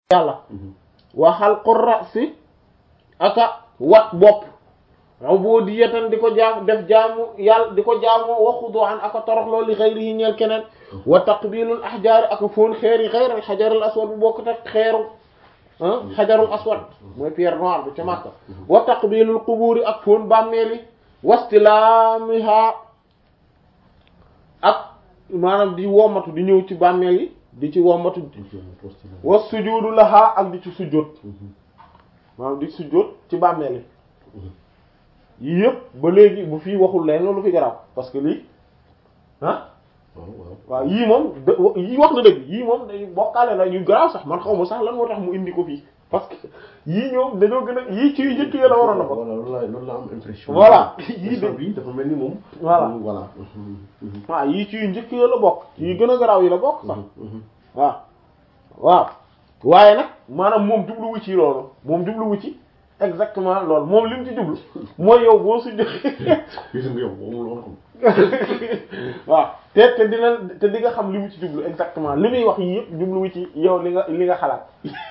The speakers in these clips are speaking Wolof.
yàlla wa xalqu ra'si aka wat bopp ubudiyatan di ko jaam def jaamu yàlla di ko jaamoo wa xudu'an aka toroxloo li ghayrihi ñeel keneen wa taqbilul ahjaari aka foon xeeri ghayr al hajar al aswad bu bokk tak xeeru ah xajarul aswad mooy pierre noire bi ca Makka wa taqbilul quburi ak foon bàmmeeli wastilaamiha ak maanaam di womatu di ñëw ci bàmmeel yi di ci womatu wa sujudu laha ak di ci sujjóot maanaam di sujjóot ci bàmmeel yi yii yëpp ba léegi bu fii waxul leen loolu fi garaaw parce que lii ah waaw yii moom yii wax na dëgg yii moom day bokkaale la yu garaaw sax man xaw ma sax lan moo tax mu indi ko fii parce que yii ñoom dañoo gën a yii ci yu njëkk yi la waroon na ko voilà loolu la loolu la am impression. voilà yii de bi dafa mel ni moom. voilà voilà. waaw yii ci yu njëkk yi la bokk ci yu gën a garaaw yi la bokk sax waaw waaw waaye nag maanaam moom jubluwu ci loolu moom jubluwu ci exactement loolu moom li mu ci jublu mooy yow boo su gis nga yow moom loolu xam. waaw te te dina te di nga xam li mu ci jublu exactement li muy wax yii yëpp jubluwu ci yow li nga li nga xalaat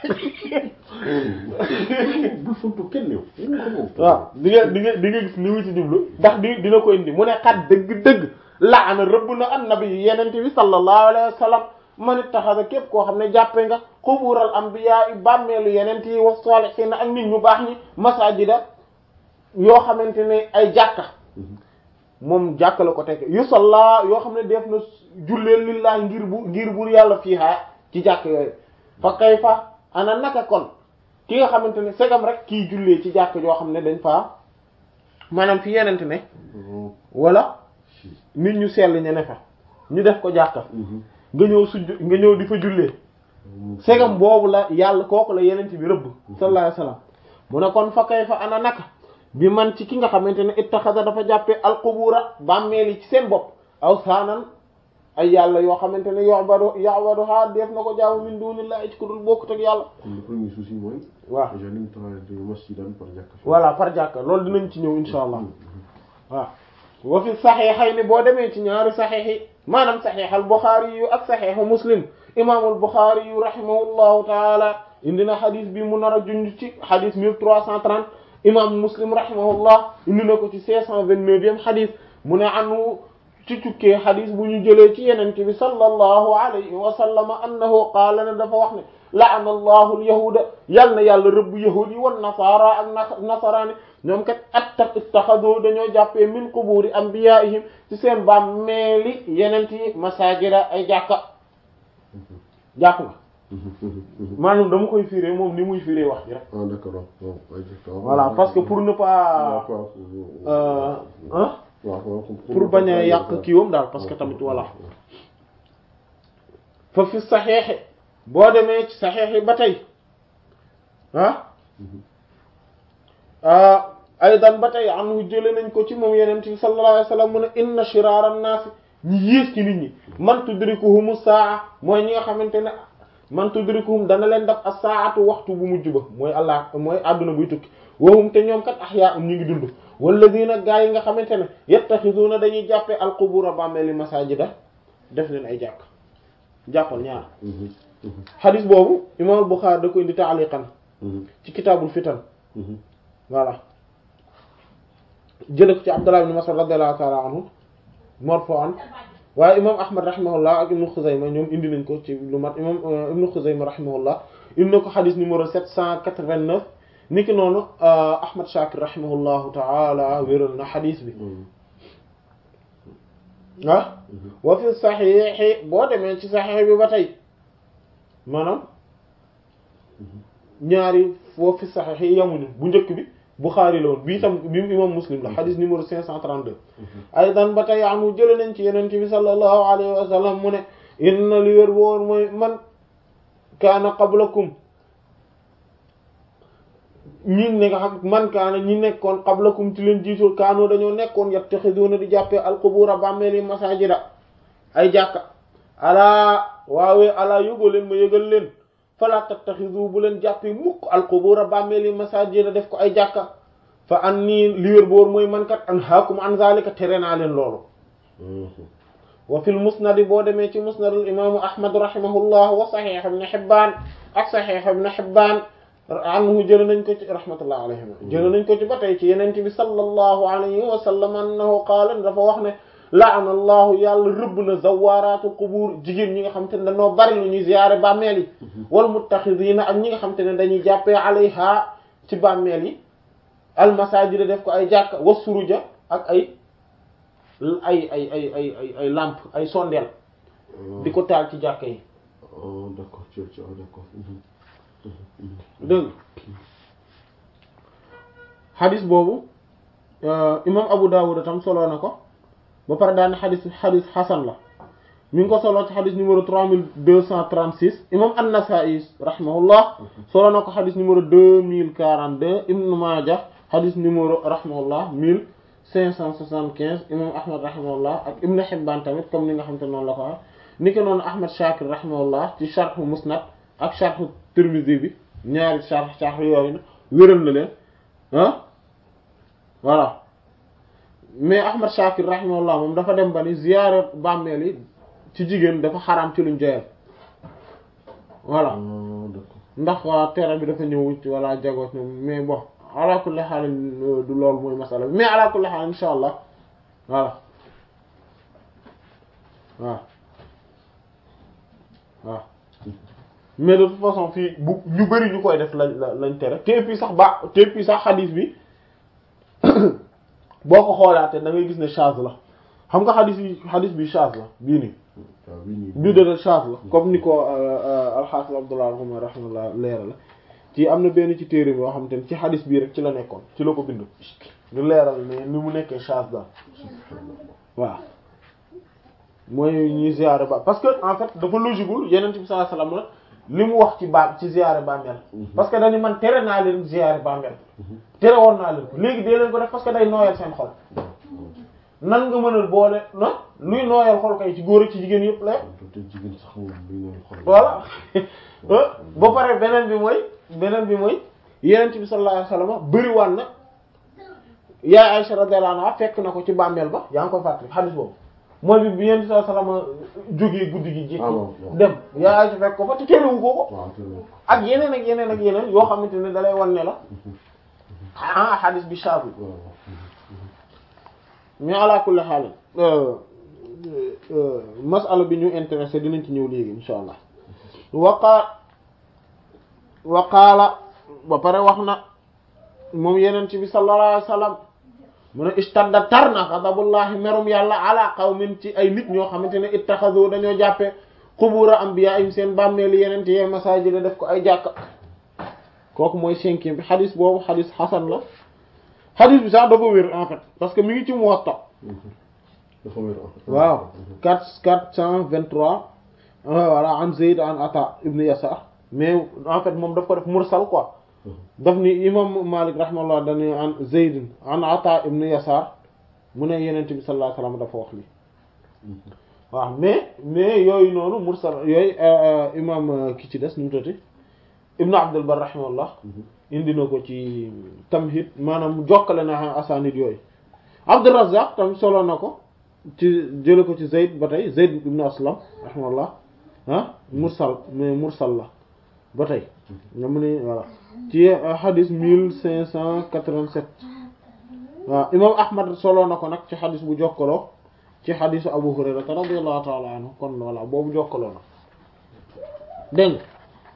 bul fontu kenn yow. waaw di nga di nga di nga gis li mu ci jublu ndax di dina ko indi mu ne xat dëgg-dëgg laana rëbb na annabi yenente bi sallallahu alayhi wa sallam man ittaxada képp koo xam ne jàppe nga qubural anbiya yi bàmmeelu yenent yi wa salihin ak nit ñu baax ñi masajida yoo xamante ne ay jàkka moom jàkka la ko teg yu salla yoo xam ne def na julleel lillahi ngir bu ngir bur yàlla fiihaa ci jàkk yooyu fa kayfa ana naka kon ki nga xamante ne segam rek kii jullee ci jàkk yoo xam ne dañ faa maanaam fi yenente ne wala nit ñu sell ñu ne fa ñu def ko jàkka nga ñëw sujj nga ñëw di fa jullee segam boobu la yàlla kooku la yenent bi rëbb sallallahu alayhi wasallam mu ne kon fa kayfa ana naka bi man ci ki nga xamante ne ittaxada dafa jàppee alqubura bàmmeel yi ci seen bopp aw saanan ay yàlla yoo xamante ne yobadu yobaduha def na ko jaamu min dunillahi ci ku dul bokkut ak yàlla kon le premier souci mooy. waaw déjà ni mu taxawee de masjidan par jàkka. voilà par jàkka loolu dinañ ci ñëw insha allah waaw wa fi saxiixayni boo demee ci ñaari saxiix yi maanaam saxiix al Buxaari yu ak saxiixu Muslim imaamul Buxaari yu rahimahullahu taala indi na xadis bi mu nar a junj ci xadis 1330 imam Muslim rahimahullah indi na ko ci 529e xadis mu ne anu ci tukkee xadis bu ñu jëlee ci yenente bi sallallahu alayhi wa sallam annahu qaala ne dafa wax ne la'ana allahu alyahuda yal na yàlla rëbb yahud yi wan nasara ak nasaraani ñoom kat atta ittaxadu dañoo jàppee min quburi anbiyaihim ci seen bàmmeeli yenent yi masajida ay jàkka jàpp nga maanaam dama koy firé moom ni muy firé wax ji rek ah d'accord waaw waaw. voilà parce que pour ne pas euh hein pour bañ a yàq kiiwam daal parce que tamit voilà fa fi saxeexi boo demee ci saxeexi ba tey ah aydan ba tey anhu jële nañ ko ci moom yeneen bi sallallahu alayhi wasallam mu ne inna shiraara an-naas ñi yées ci nit ñi man tudrikuhumu saa mooy ñi nga xamante ne man tudrikuhum dana leen def as-saatu waxtu bu mujj ba mooy allah mooy àdduna buy tukki wahum te ñoom kat ahyaa'un ñu ngi dund walladina gaa yi nga xamante ne yattaxiduuna dañuy jàppee alqubura bàmmeeli masajida def leen ay jàkk jàppal ñaar xadis boobu imam al-Bukhari da ko indi taaliqan ci kitaabul fitan voilà jële ko ci Abdullah ibn Mas'ud radiyallahu ta'ala anhu marfu'an waaye imam Ahmad rahimahullah ak ibnu Xuzayma ñoom indi nañ ko ci lu mat imam ibnu Xuzayma rahimahullah indi na ko xadis numéro 789 niki noonu Ahmad Shakir rahimahullahu ta'ala wéral na xadis bi ah wa fi saxiixi boo demee ci saxiix bi ba tey maanaam ñaari wa fi saxiix yi yamuñu bu njëkk bi Buxaari la woon bii tam bi imam Muslim la xadis numéro 532 aydan ba tey anu jële nañ ci yeneen bi sallallahu alayhi wa sallam mu ne inna li wér woon mooy man kaana qablakum ñi ne nga xam man kaana ñi nekkoon qablakum ci leen jiitul kaanoo dañoo nekkoon yattaxiduuna di jàppee alqubura bàmmeeli masajida ay jàkka alaa waawee alaa yógoo leen ma yëgal leen fala tattaxidu bu leen jàppee mukk alqubura bàmmeeli masajida def ko ay jàkka fa an nii li wér boor mooy man kat an haakum an zalika tere naa leen loolu wa fil musnad boo demee ci musnadul imaamu ahmad rahimahullah wa sahih ibn hibbaan ak Sahih Ibn Hibban anhu jël nañ ko ci rahmatullah alayhima jël nañ ko ci ba tey ci yeneen bi sallallahu alayhi wa sallam annahu qaala dafa wax ne laana allahu yàlla rëbb na zawaraatul qubur jigéen ñi nga xam te ne dañoo bari lu ñuy ziyaare bàmmeel yi wal muttaxidiina ak ñi nga xam te ne dañuy jàppee alayha ci bàmmeel yi al masajida def ko ay jàkka wa suruja ak ay ay ay ay ay ay ay lampe ay sondeel di ko taal ci jàkka yi oh d'accord ci ci d'accord dégg xadis boobu imam Abu Dawud tam solo na ko ba pare daane xadis xadis xasan la mi ngi ko solo ci xadis numéro 3236 imam An-Nasa'i rahimahullah solo na ko xadis numéro 2042 Ibn Majah xadis numéro rahimahullah 1575 imam Ahmad rahimahullah ak Ibn Hibban tamit comme ni nga xam te noonu la ko wax ni ko noonu Ahmad Shakir rahimahullah ci sharh Musnad ak sharh Tirmidhi bi ñaari sharh sharh yooyu na wéral na leen ah voilà mais Ahmad Shakir rahimahullah moom dafa dem ba ni ziyaare bàmmeel yi ci jigéen dafa xaraam ci luñ joyal voilà d'accord ndax waa tere bi dafa ñëw ci wala jagoot ñoom mais bon ala kulli haal du loolu mooy masala bi mais ala kulli haal insha allah voilà waaw waaw mais de toute façon fii bu ñu bari ñu koy def lañ lañ tere te puis sax ba te puis sax xadis bi boo ko xoolaatee da ngay gis ne chaz la xam nga xadis bi xadis bi chaz la bii nii waaw bii nii bii de chaz la comme ni ko alxaafis Abdullah Umar rahimahullah leera la ci am na benn ci téere bi yoo xam te ne ci xadis bii rek ci la nekkoon ci la ko bind ñu leeral ne ni mu nekkee chaz la waaw mooy ñuy ziyaare ba parce que en fait dafa logiqueul yeneen bi sallallahu alayhi wasallam li mu wax ci ba ci ziyaare bàmmeel parce que dañu man tere naa leen ziyaare bàmmeel tere woon naa leen ko léegi dee leen ko def parce que day nooyal seen xol nan nga mën a boole na luy nooyal xol kay ci góor ak ci jigéen yëpp la te jigéen sax moom luy noonu xol voilà ba pare beneen bi mooy beneen bi mooy yeneen bi sallallahu alayhi wasallam bëriwaan na yaay Aisha radiyallahu anha fekk na ko ci bàmmeel ba yaa ngi koy fàttali xadis boobu mooy bi bi yenn bi sallallahu alayhi wasallam jógee guddi gi jékki Ah, waaw, waaw. dem yaay Aisha fekk ko fa te terewu ko ko waaw te loolu ak yeneen ak yeneen ak yeneen yoo xamante ne dalay wan ne la ah xadis bi shaabi waaw mais ala kulli haal masala bi ñu intéressé dinañ ci ñëw léegi insha allah waqa waqaala ba pare wax na moom yeneen ci bi sallallahu alayhi wasallam mu ne istadda tar na ghadabullahi merum yàlla ala qawmin ci ay nit ñoo xamante ne ittaxadu dañoo jàppe qubura anbiyaa'ihim seen bàmmeeli yeneen te yee masaajid def ko ay jàkka kooku mooy cinquième bi xadis boobu xadis xasan la xadis bi sax dafa wér en fait parce que mi ngi ci Muwatta dafa wér en fait waaw quatre quatre cent vingt-trois voilà an Zayd an Ata ibn Yasar mais en fait moom daf ko def mursal quoi daf ni imam Malik rahimahullah dañu an Zayd an Ata ibn Yasar mu ne Yonent bi sallallahu alayhi wasallam dafa wax li waaw mais mais yooyu noonu mursal yooyu imam ki ci des nu mu tati Ibn Abdul Barr rahimahullah indi na ko ci Tamhid maanaam jokkale na asanid yooyu Abdurrazzaq tam solo na ko ci jële ko ci Zayd ba tey Zayd ibn Aslam rahimahullah ah mursal mais mursal la ba tey nga mu ne voilà ci hadis mille cinq cent quatre-vingt-sept waaw imam Ahmad solo na ko nag ci hadis bu jokkaloo ci hadisu Abu Hurayrata radiyallahu ta'ala anhu kon voilà boobu jokkaloo na dégg nga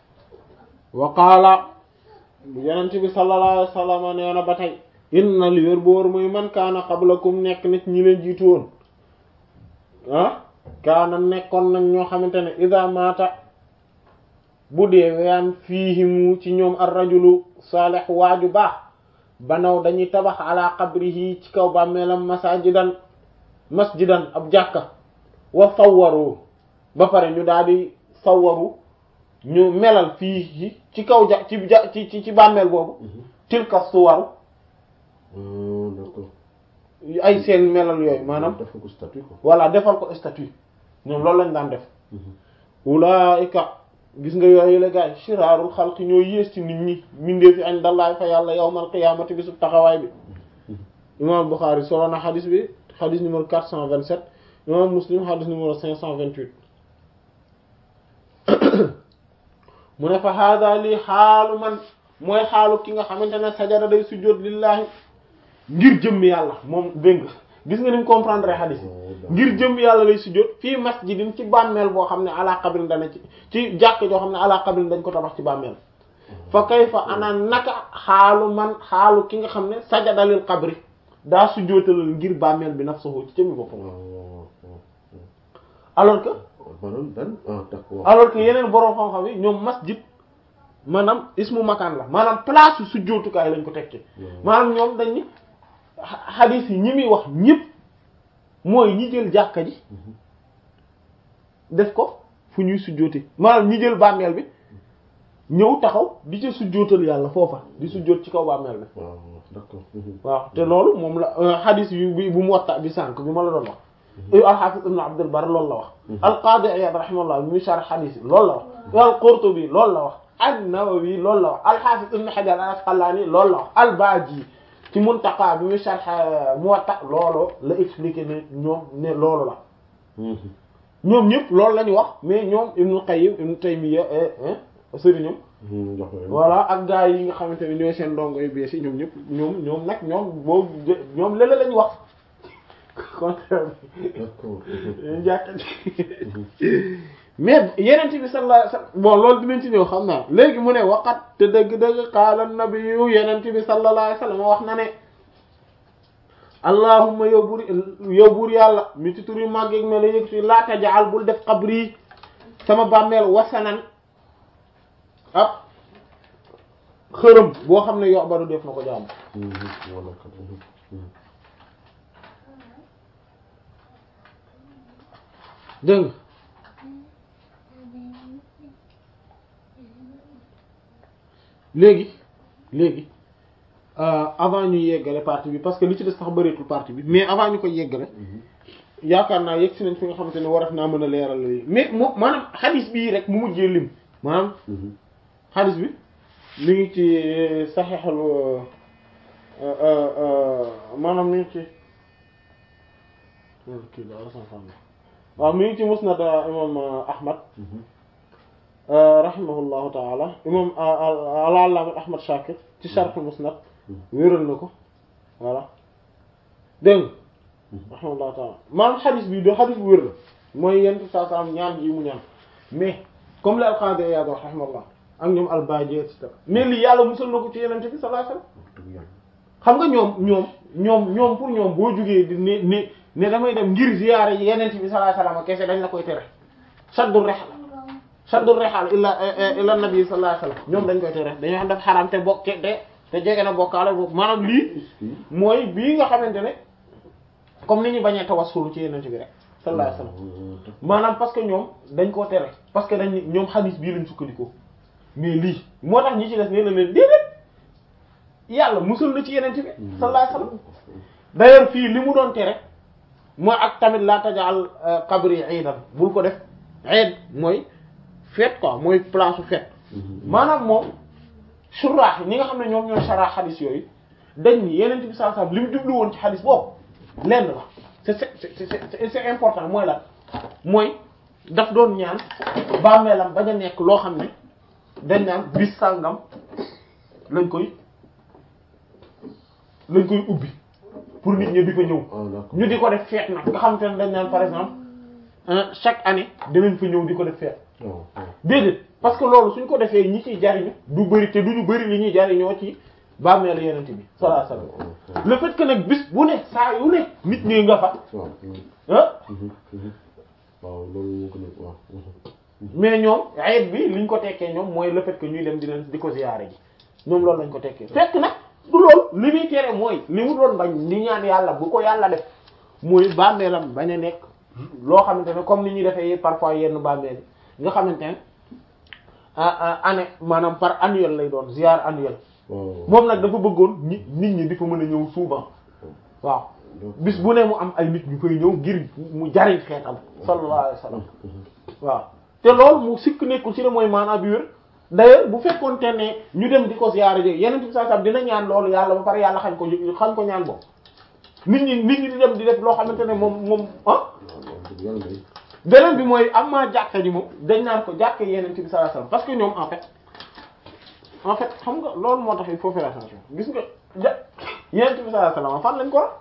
wa qaala yonent bi sallallahu alayhi wasallam nee na ba tey inna li wér boor muy man kaana qablakum nekk nit ñi leen jiitu woon ah kaana nekkoon nañ ñoo xamante ne ida maata bu dee weyaan fiihimu ci ñoom ar rajulu saalih waaju baax banaw dañuy tabax ala qabrihi ci kaw bàmmeelam masajidan masjidan ab jàkka wa sawwaru ba pare ñu daal di sawwaru ñu melal fii ci kaw ja ci ja ci ci ci bàmmeel boobu tilka suwaru d'accord ay seen melal yooyu maanaam dafa ko statut quoi voilà defal ko statut ñoom loolu lañ daan def ulaika gis nga yooyu la gaay shiraarul xalqi ñoo yées ci nit ñi mindee fi añ dallaay fa yàlla yawmal qiyaamati bi su taxawaay bi imam Bukhari solo na xadis bi xadis numéro 427 imam Muslim xadis numéro 528 mu ne fa hada lii xaalu man mooy xaalu ki nga xamante ne sajada day sujjóot lillahi ngir jëmm yàlla moom dégg nga gis nga ni mu comprendre hadith ngir jëmm yàlla lay sujjóot fii masjidin ci bàmmeel boo xam ne ala qabrin dana ci ci jàkk joo xam ne ala qabrin dañ ko tabax ci bàmmeel fa kayfa ana naka xaalu man xaalu ki nga xam ne sajada lil qabri daa sujjóotalal ngir bàmmeel bi nafsuhu ci jëmmi boppam alors que maanaam dan ah d'accord alors que yeneen boroom xam-xam yi ñoom masjid maanaam ismu makaan la maanaam place su sujjóotukaay lañ ko tekki maanaam ñoom dañ ni hadith yi ñi muy wax ñëpp mooy ñi jël jàkka ji def ko fu ñuy sujjóote maanaam ñi jël bàmmeel bi ñëw taxaw di ca sujjóotal yàlla foofa di sujjóot ci kaw bàmmeel bi waaw d'accord waaw te loolu moom la hadith yu bi bu mu watta bi sànk bi ma la doon wax al-Hafiz ibn Abd al-Barr loolu la wax al-Qadi Iyad rahimahullah mi sharh hadith yi loolu la wax al-Qurtubi loolu la wax an-Nawawi loolu la wax al-Hafiz ibn Hajar al-Asqalani loolu la wax al-Baji ci Muntaqa bi mi sharh Muwatta loolu la expliqué ne ñoom ne loolu la ñoom ñëpp loolu la ñu wax mais ñoom Ibn Qayyim Ibn Taymiyya sëriñam voilà ak gars yi nga xamante ne ñooy seen ndongo yu bees yi ñoom ñëpp ñoom ñoom nag ñoom boo ñoom lële lañu wax contraire bi jàkk mais yeneen bi sallallahu alayhi wasallam bon loolu dinañ ci ñëw xam naa léegi mu ne waqat te dëgg-dëgg qaala nabiyyu yeneen bi sallallahu alayhi wasallam wax na ne allahumma yow buur yow buur yàlla mi ci tur yu màgg ak mel yëg si laa tajal bul def qabri sama bàmmeel wasanan ab xërëm boo xam ne yo badu def na ko jaamu dégg nga léegi léegi avant ñu yeggale partie bi parce que li ci des sax bëreetul partie bi mais avant ñu koy yeggale yaakaar naa yegg si nañ fi nga xamante ne war naa mën a leeral léegi mais moo maanaam xadis bii rek mu mujjee lim maanaam xadis bi mi ngi ci saxeexal maanaam mi ngi ci kii la waaw mi ngi ci musnad imam ahmad rahimahullahu taala imam al-allama ahmad shakir ci sharh musnad wéral na ko voilà dégg nga rahimahullahu taala maanaam xadis bi do xadis bu wér la mooy yenn saa saa am ñaan yi mu ñaan mais comme li al-Qadi Iyad wax rahimahullah ak ñoom al-Baji et cetera mais lii yàlla musal na ko ci yenente bi sallallahu alayhi wasallam xam nga ñoom ñoom ñoom ñoom pour ñoom boo jugee di ne ne ne damay dem ngir ziyaare yi yenente bi sallallahu alayhi wasallam kese dañ la koy tere saddu rihal saddu rihal illa illa nabi sallallahu alayhi wasallam ñoom dañ koy tere dañoo xam def xaram te bokk te te jege na bokkaale boobu maanaam lii mooy bii nga xamante ne comme ni ñu bañee tawassul ci yenente bi rek sallallahu alayhi wasallam maanaam parce que ñoom dañ koo tere parce que dañ ñoom xadis bii lañ sukkandikoo mais lii moo tax ñi ci des nee na leen déedéet yàlla musul na ci yeneen bi sallallahu alayhi wasallam d'ailleurs fii li mu doon tere mooy ak tamit laa tajal qabri iidan bul ko def iid mooy fête quoi mooy place su fête maanaam moom suraax ñi nga xam ne ñoom ñoo saraax xadis yooyu dañ ni yeneen bi sallallahu alayhi wasallam li mu jublu woon ci xadis boobu lenn la c'est c'est c'est c'est important mooy lan mooy daf doon ñaan bàmmeelam bañ a nekk loo xam ne dañ naan bis sàngam lañ koy lañ koy ubbi pour nit ñi di fa ñëw ñu di ko def feet nag nga xam te ne dañ naan par exemple chaque année dinañ fa ñëw di ko def feet déedéet parce que loolu suñ ko defee ñi ciy jariñu du bëri te duñu bëri li ñuy jariñoo ci bàmmeelu yenent bi sallallahu alayhi wasallam le fait que nag bis bu ne saa yu ne nit ñi nga fa ah waaw loolu moo gën a waaw mais ñoom ayet bi liñ ko tekkee ñoom mooy le fait que ñuy dem di leen di ko ziyaare ji ñoom loolu lañ ko tekkee fekk nag du loolu li muy tere mooy li mu doon bañ di ñaan yàlla bu ko yàlla def mooy bàmmeelam bañ a nekk loo xamante ne comme ni ñuy defee parfois yenn bàmmeel yi nga xamante ne année maanaam par annuel lay doon ziyaar annuel moom nag dafa bëggoon nit nit ñi di fa mën a ñëw souvent waaw bis bu ne mu am ay nit ñu fay ñëw ngir mu jariñ xeetam sallallahu alayhi wasallam waaw te loolu mu sikk nekkul ci ne mooy maanaam bi wér d'ailleurs bu fekkoon te ne ñu dem di ko ziyaara ji yeneen bi saa saa dina ñaan loolu yàlla ba pare yàlla xañ ko xañ ko ñaan boobu nit ñi nit ñi di dem di def loo xamante ne moom moom ah beneen bi mooy am maa jàkka ji moom dañ naan ko jàkka yeneen ci bi sallallahu alayhi wasallam parce que ñoom en fait en fait xam nga loolu moo tax il faut faire attention gis nga ja yeneen ci bi sallallahu alayhi wasallam fan lañ ko wax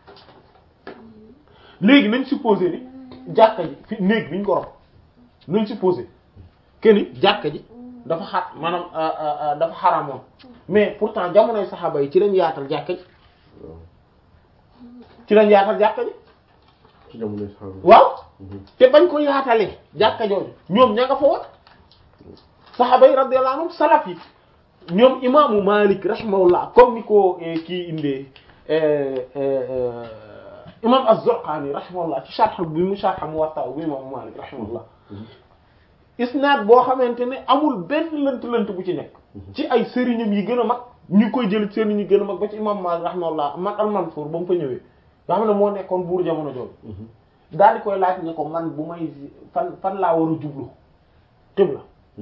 léegi nañ supposé ni jàkka ji fi néeg bi ñu ko rob nañ supposé que ni jàkka ji dafa xat maanaam dafa xaramoon mais pourtant jamonoy saxaaba yi ci lañ yaatal jàkka ji waaw ci lañ yaatal jàkka ji ci jamonoy saxaaba waaw te bañ ko yaatalee jàkka jooju ñoom ña nga fa woon saxaaba yi radiyallahu anhum salaf yi ñoom imaamu Malik rahimahullah comme ni ko eh, kii indee eh, eh, imam Az-Zurqani rahimahullah ci sharh bi mu sharh Muwatta bu imaamu Malik rahimahullah isnaad boo xamante ne amul benn lënt-lënt bu ci nekk ci ay sëriñam yi gën a mag ñu koy jël sëriñ yi gën a mag ba ci imam Malik rahimahullah man al-Mansur ba mu fa ñëwee nga xam ne moo nekkoon buur jamono jooju daal di koy laaj ne ko man bu may fan fan laa war a jublu xibla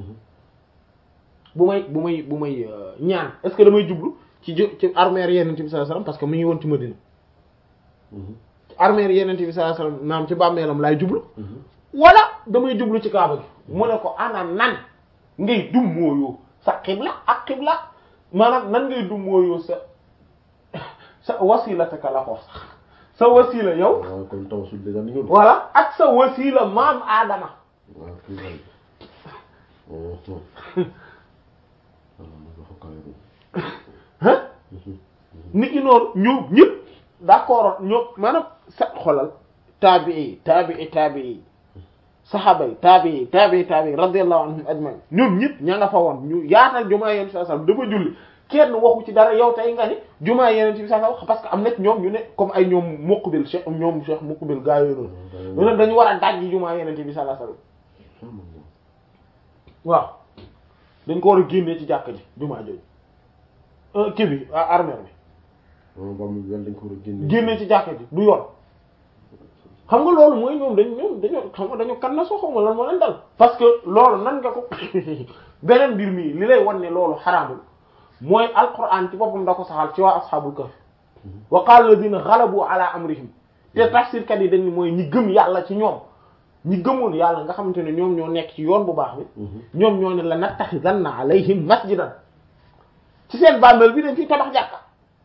bu may bu may bu may euh, ñaan est-ce que damay jublu ci ju ci armère yenente bi sallallahu alayhi wasallam parce que mu ngi woon ci Madina ci armère yenente bi sallallahu alayhi wasallam naam ci bàmmeelam laay jublu wala damay jublu ci kaaba gi mu ne ko ana nan ngay dum mooyoo sa xibla ak xibla maanaam nan ngay dum mooyoo sa sa wasilataka la ko sax sa wasila yow waaw kon tawasul déjà ni nga doon. voilà ak sa wasila maam aadama waaw kii la oh oh. voilà man dafa kawe hein nit ki noonu ñoom ñëpp d'accord ñoom maanaam sa xolal taabii taabii taabii saxaaba yi taabii taabii taabii radiyallahu anhum ajmain ñoom ñëpp ña nga fa woon ñu yaatal jumaa yeneen saa sallam dafa julli kenn waxu ci dara yow tey nga ni jumaa yeneen ci saa sallam parce que am na ci ñoom ñu ne comme ay ñoom Muqbil Cheikh ñoom Cheikh Muqbil gaa yooyu noonu ñu ne dañu war a daj jumaa yeneen bi sallallahu alayhi wasallam waaw dañ ko war a génnee ci jàkk ji jumaa jooju euh, kii bi ah, armère bi waaw ba mu wel dañ ko war a génne. génne ci jàkka ji du yoon xam nga loolu mooy ñoom dañ ñoom dañoo xam nga dañu kan na soo xawma lan moo leen dal parce que loolu nan nga ko beneen mbir mi li lay wan ne loolu xaraamul mooy alquran ci boppam da ko saxal ci waa ashabul kahf wa qala alladhina ghalabu ala amrihim te tafsirkat yi dañ ni mooy ñi gëm yàlla ci ñoom ñi gëmoon yàlla nga xamante ne ñoom ñoo nekk ci yoon bu baax bi ñoom ñoo ne la nattaxidanna alayhim masjidan ci seen bàmmeel bi dañ fiy tabax jàkka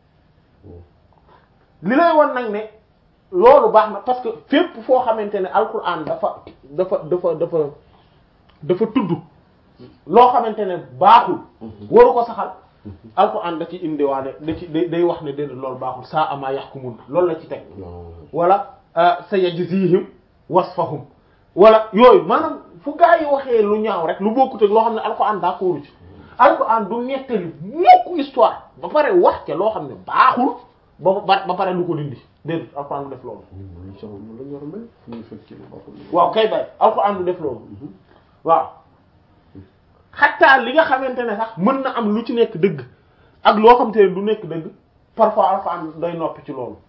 li lay won nag ne loolu baax na parce que fépp foo xamante ne alquran dafa dafa dafa dafa dafa tudd loo xamante ne baaxul waru ko saxal alquran da ci indiwaane da ci day day wax ne déedéet loolu baaxul saa ama yaxkumun loolu la ci teg waaw wala sa yajzihim wasfahum wala yooyu maanaam fu gaa yi waxee lu ñaaw rek lu bokkut ak loo xam ne alquran d'accord ci alquran du nettali mukk histoire ba pare wax ca loo xam ne baaxul ba ba ba pare lu ko dindi déedéet alquran du def loolu ñun luñ soxla loolu la ñu war a mel fu ñuy fekk ci lu baaxul. waaw kay bay alquran du def loolu waaw xataa li nga xamante ne sax mën na am lu ci nekk dëgg ak loo xamante ne du nekk dëgg parfois alquran day noppi ci loolu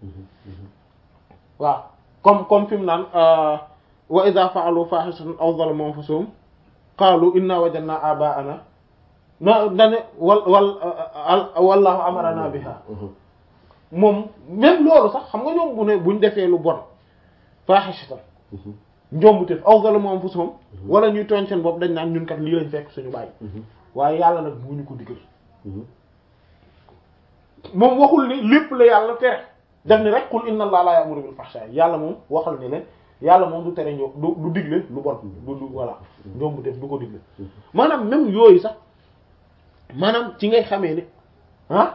waaw comme comme fi mu naan wa idha fa'alu fahishatan aw zalamu anfusahum qalu inna wajadna aba'ana na dane wal wal wallahu amarana biha moom même loolu sax xam nga ñoom bu ne buñ defee lu bon fahishatan njombuteef aw zalamu anfusahum wala ñuy tooñ seen bopp dañ naan ñun kat lii lañ fekk suñu bàyyi waaye yàlla nag mu ñu ko digal moom waxul ni lépp la yàlla tere def ni rek qul inna allaha la ya'muru bil fahsha yàlla moom waxal ni leen yàlla moom du tere ñoo du du digle lu bon du du voilà njombuteef du ko digle maanaam même yooyu sax maanaam ci ngay xamee ne ah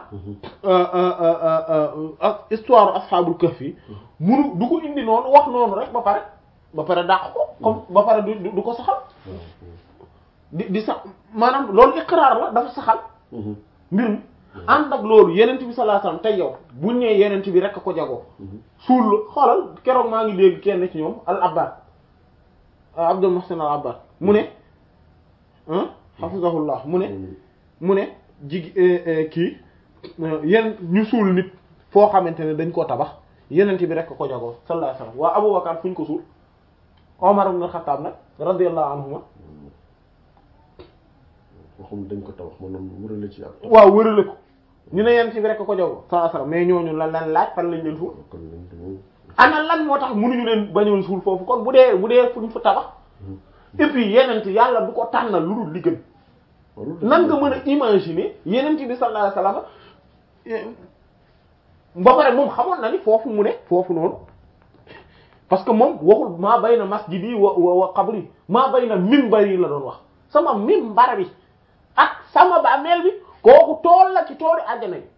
ak histoire ashabul kahf yi munu du ko indi noonu wax noonu rek ba pare ba pare dàq ko comme ba pare du du ko saxal di di sax maanaam loolu iqraar la dafa saxal mbir mi ànd ak loolu yenent bi sallallahu alayhi wasallam tey yow buñ nee yenent bi rek a ko jagoo suul la xoolal keroog maa ngi dégg kenn ci ñoom al abbad abdul muhsin al abbad mu ne hafizahullah mu ne mu ne jig kii yenn ñu suul nit foo xamante ne dañ koo tabax yenent bi rek a ko jagoo sallallahu alayhi wasallam waa abubakar fu ñu ko suul omar ibn al-khattab nag radiyallahu anhuma waxum dañ ko tabax maanaam wërale ci ak. waaw wërale ko ñu ne yenn ci bi rek ko jogo sallallahu alayhi wasallam mais ñooñu lan lan laaj fan lañ leen suul kon lañ ko moom ana lan moo tax mënuñu leen bañoon suul foofu kon bu dee bu dee fuñ fa tabax et puis yenent yàlla du ko tànnal lu dul li gën nan nga mën a imaginer yenent bi sallallahu alayhi wasallam ba pare moom xamoon na ni foofu mu ne foofu noonu parce que moom waxul maa bay na masjidi wa wa wa qabri maa bay na minbar yi la doon wax sama minbar bi ak sama bàmmeel bi kooku tool la ci toolu àjjana yi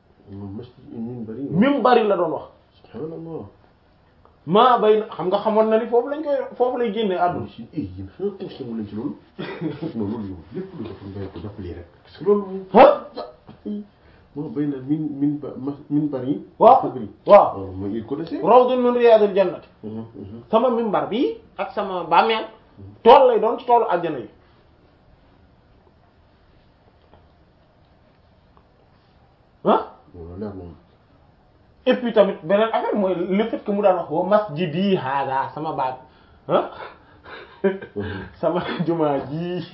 minbar yi la doon wax subhanallah maa bay na xam nga xamoon na ni foofu lañ koy foofu lay génne àdduna si eh yéen xanaa tension wu leen ci loolu non loolu yow lépp lu dafa mbéy ko jàpp lii rek parce que loolu moom ah moo béy na min min ba ma min bari waaw xabri waaw waaw mooy il connaissait rawdun min riyadil jannati sama minbar bi ak sama bàmmeel tool lay doon ci toolu àjjana yi ah loolu leer moom et puis tamit beneen affaire mooy le fait que mu daan wax wa masjidi hada sama baat ah sama jumaa ji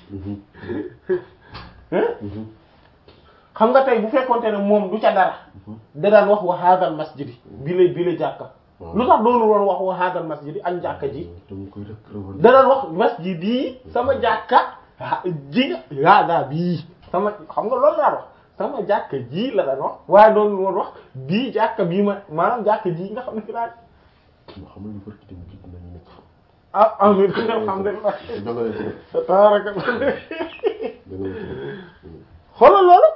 xam nga tey bu fekkonte ne moom du ca dara da daan wax wa hadal masjidi bi la bi la jàkka lu tax doonu woon wax wa hadal masjidi ak jàkka ji dama koy rek revenir da daan wax masjidi sama jàkka ah, ji hada bii sama xam nga loolu laa wax sama jàkka ji la daan wax waaye doonu woon wax bii jàkka bii ma maanaam jàkka ji nga xam ne fi laa ma xamal ni barki dem gis nañu nekk ah amin alhamdulillah da nga leen ci def tabaraka da nga leen ci def xoolal loolu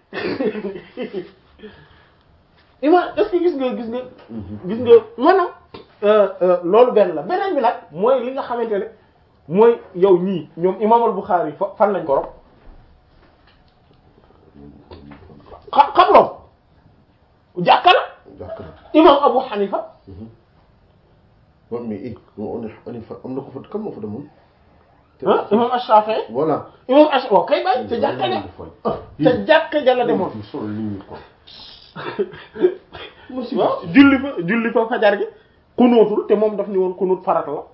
ima est-ce que gis nga gis nga gis nga maanaam loolu benn la beneen bi nag mooy li nga xamante ne mooy yow ñii ñoom imam al-Bukhari fa fan lañ ko rob xam xam rob jàkka la jàkk na imam Abu Hanifa waaw mais eh on est on est fa am na ko fa kan moo fa demoon ah imam Ash-Shafi'i voilà imam Ash waaw kay bay ca jàkka ja ca jàkka ja la demoon solo li ñu ko waaw julli fa julli fa fajar gi kunóotul te moom daf ni woon kunóot farata la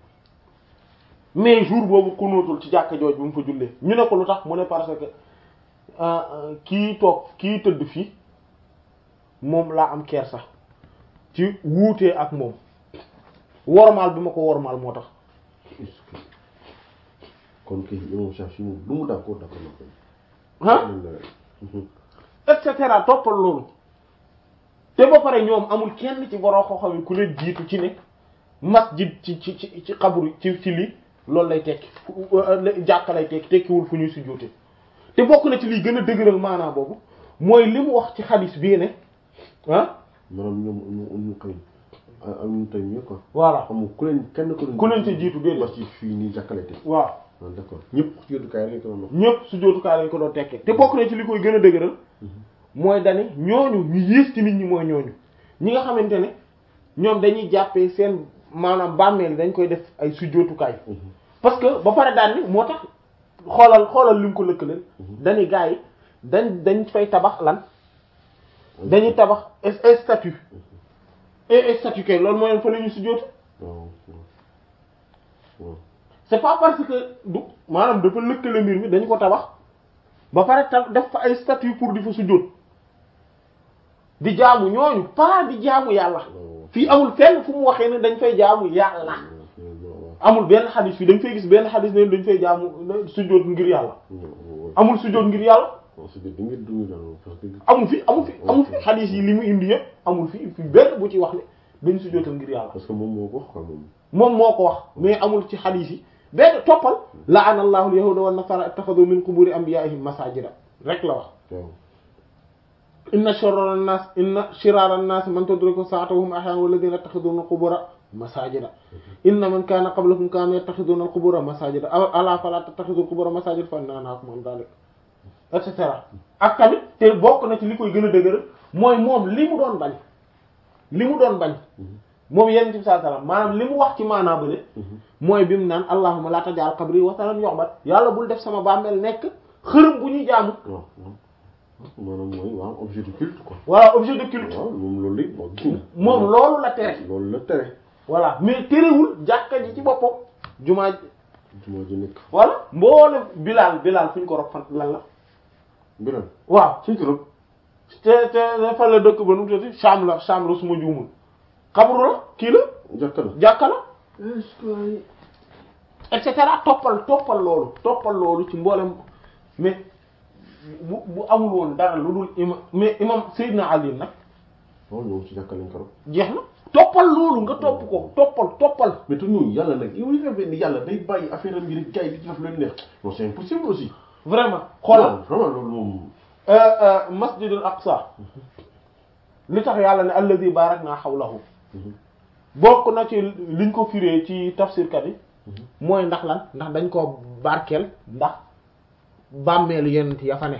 mais jour boobu kunóotul ci jàkka jooj bi mu fa jullee ñu ne ko lu tax mu ne parce que ah, ah, kii toog kii tëdd fii moom laa am kersa ci wuutee ak moom wormaal bi ma ko wormaal moo tax est-ce que kon kay imam Shafi moom lu mu d'accord d'accord na ko ah et cetera toppal loolu te ba pare ñoom amul kenn ci boroo xoo xam ku leen jiitu ci ne masjid ci ci ci ci xabru ci ci lii loolu lay tekki fu- euh, jàkka lay tekki tekkiwul fu ñuy sujjóote te bokk na ci liy gën a dëgëral maanaa boobu mooy li mu wax ci xadis bii ne ah maanaam ñoom ñu ñu koy am ñu tey mieux quoi voilà amul ku leen kenn ku leen ku leen ci jiitu déedéet. masjid fii nii jàkkale te waaw ah d'accord ñëpp ci yóbbukaay rek la ñu ñëpp sujjóotukaay lañ ko doon tekkee te bokk na ci li koy gën a dëgëral mooy dani ñooñu ñu yées ci nit ñi mooy ñooñu ñi nga xamante ne ñoom dañuy jàppee seen maanaam bàmmeel dañ koy def ay sujjóotukaay parce que ba pare daan ni moo tax xoolal xoolal li mu ko lëkkaleel dañuy gars yi dañ dañ fay tabax lan dañuy tabax ay statue et statue kay loolu mooy fa la ñu sujjóotu waaw waaw c'est pas parce que du maanaam dafa lëkkale mbir mi dañu ko tabax ba pare ta def fa ay statue pour di fa sujjóot di jaamu ñooñu pas di jaamu yàlla fii amul fenn fu mu waxee ne dañ fay jaamu yàlla amul benn xadis fii dañ fay gis benn xadis ne dañ fay jaamu sujjóot ngir yàlla amul sujjóot ngir yàlla amul fi amul fi amul fi xadis yi li mu indi yëpp amul fi fi benn bu ci wax ne dañ sujjóotal ngir yàlla parce que moom moo ko wax quoi moom moom moo ko wax mais amul ci xadis yi benn toppal la'ana allahu al-yahuda wan nasara ittakhadhu min quburi anbiya'ihim masajida rek la wax waaw inna sharra an-nas inna shirara an-nas man tudriku sa'atuhum ahyan walladhina yattakhidhuna al-qubura masajida inna man kana qablakum kanu yattakhidhuna al-qubura masajida ala fala tattakhidhu al-qubura masajida fa inna nahaakum an dhalik et cetera ak tamit te bokk na ci li koy gën a dëgër mooy moom li mu doon bañ li mu doon bañ moom yenn ci saa salaam maanaam li mu wax ci maanaa bële mooy bi mu naan allahumma la tajal qabri wasanan yu'bad yàlla bul def sama bàmmeel nekk xërëm bu ñuy jaamu waaw maanaam mooy waaw objet de culte quoi voilà objet de culte waaw moom loolu lépp moo gis moom loolu la tere loolu la tere voilà mais terewul jàkka ji ci boppam jumaa ji jumaa ji nekk voilà mboole bilaal bilaal fu ñu ko rob fan lan la biral waaw suñ ko rob te te fan la dëkk ba nu mu tuddati Sham la Sham la suma juumul xabru la kii la jàkka la jàkka la est-ce que et cetera toppal toppal loolu toppal loolu ci mboolem mais bu bu amul woon dara lu dul ima mais imam Seydina Ali nag waaw ñoom ci jàkka lañ ko jeex na toppal loolu nga topp ko toppal toppal mais te ñun yàlla nag yow li nga ni yàlla day bàyyi affaire am bi rek gars yi di ci def lu leen neex non c'est impossible aussi vraiment xoolal Non, vraiment loolu moom euh, euh, masjidul aqsa li tax yàlla ne allazi barakna hawlahu bokk na ci liñ ko firee ci tafsirkat yi mooy ndax lan ndax dañ ko barkeel ndax bàmmeelu yenent ya fa ne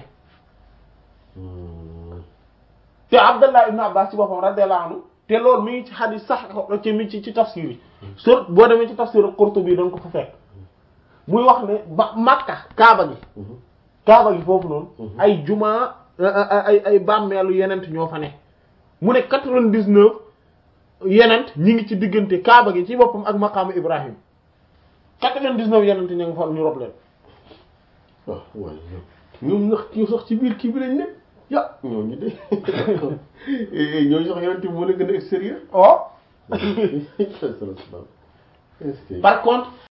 te Abdallah ibn Abbas ci boppam radiyallahu anhu te loolu mi ngi ci hadith sax ci mi ci ci tafsir yi sur boo demee ci tafsir Qurtubi da nga ko fa fekk muy wax ne ba Makka Kaaba gi Kaaba gi foofu noonu ay juma ay ay bàmmeelu yenent ñoo fa ne mu ne quatre-vingt-dix-neuf yenent ñi ngi ci diggante Kaaba gi ci boppam ak maqaamu Ibrahim quatre-vingt-dix-neuf yenent ña nga fa ñu rob leen waaw waaye ñoom ñoom sax ñoo sax ci biir kii bi lañ ne ya ñooñu de ñooñu sax yonent bi moo leen gën a extérieur oh est-ce que par contre